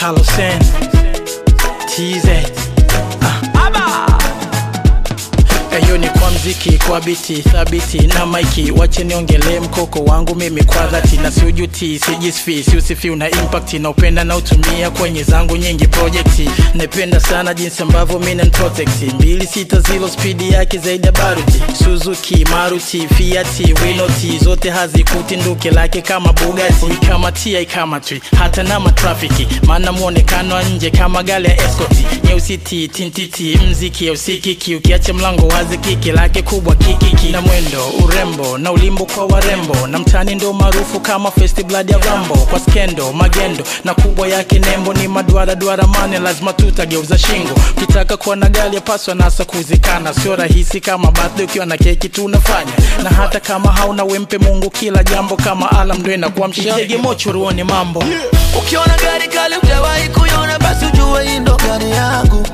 Carlosen TZ Eyo ni kwa mziki, kwa biti thabiti na maiki, wache niongelee mkoko wangu mimi kwa dhati, na siujuti, sijisfi, siusifi, una impact na upenda na utumia kwenye zangu nyingi projekti. Napenda sana jinsi ambavyo mimi protect mbili sita zilo spidi yake zaidi ya baruti, Suzuki, Maruti, Fiat, Winoti zote hazikuti nduke lake kama Bugatti, kama TI kama tri, hata na matrafiki, maana muonekano wa nje kama gari ya escort, nyeusi ti tintiti, mziki ya usikiki, ukiacha mlango wazi, kiki lake kubwa kikiki, na mwendo urembo na ulimbo kwa warembo, na mtani ndo maarufu kama First Blood ya Rambo, kwa skendo magendo na kubwa yake nembo ni maduara duara mane, lazima tutageuza shingo, ukitaka kuwa na gari yapaswa nasa kuzikana, sio rahisi kama birthday ukiwa na keki tunafanya, na hata kama hauna wempe Mungu kila jambo kama alam ndo inakuamsha, tege mocho ruone mambo Ukiona gari kali hujawahi kuiona, basi ujue hii ndo gari yangu.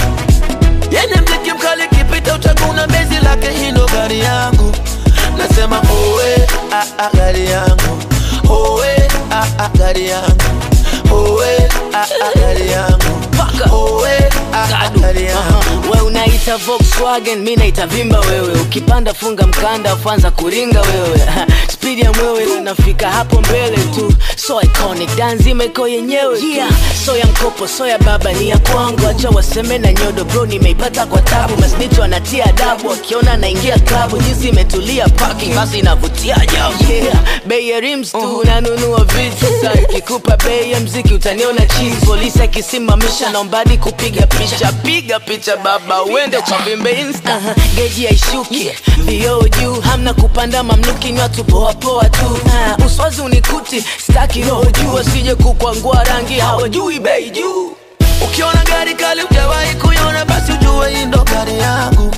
Yenye mziki mkali kipita utaguna bezi lake, hii ndo gari yangu. Nasema owe ah, ah, gari yangu owe ah, ah, gari yangu owe ah, ah, gari yangu owe ah, ah, gari yangu we unaita Volkswagen, mi naita vimba wewe. Ukipanda funga mkanda, ufanza kuringa wewe. Spidi ya mwewe inafika hapo mbele tu, so iconic, danzima iko yenyewe yeah. So ya mkopo, so ya baba ni ya kwangu, acha waseme na nyodo bro, nimeipata kwa tabu. Masnicho anatia adabu, akiona naingia klabu, jinsi imetulia parking, basi inavutia ajabu yeah. Bei ya rims tu nanunua vitu sasa, ikikupa bei ya mziki utaniona cheese. Polisi akisimamisha naombadi kupiga picha, piga picha baba, uende ukavimbe insta. uh-huh. Geji haishuki vioo juu, hamna kupanda mamluki, ni watu poa poa tu. uh, uswazi unikuti, staki roho juu, asije kukwangua rangi, hawajui bei juu. Ukiona gari kali hujawahi kuiona, basi ujue hii ndo gari yangu.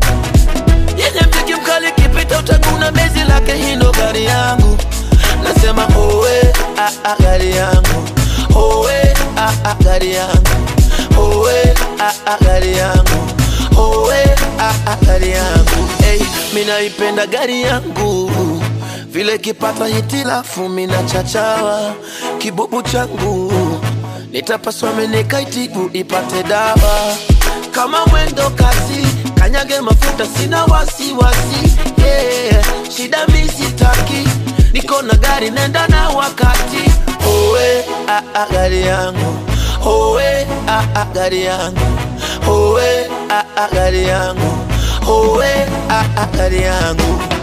Yenye mziki mkali kipita utaguna bezi lake, hii ndo gari yangu. Nasema owe ah, ah, gari yangu owe ah, ah, gari yangu owe ah, ah, gari yangu owe ah, ah, gari yangu hey, minaipenda gari yangu vile kipata hitilafu mina chachawa kibubu changu nitapaswa menekaitibu ipate dawa kama mwendo kasi kanyage mafuta sina wasiwasi yeah. shida misitaki niko na gari nenda na wakati owe ah, ah, gari yangu owe ah, ah, gari yangu owe ah, ah, gari yangu owe ah, ah, gari yangu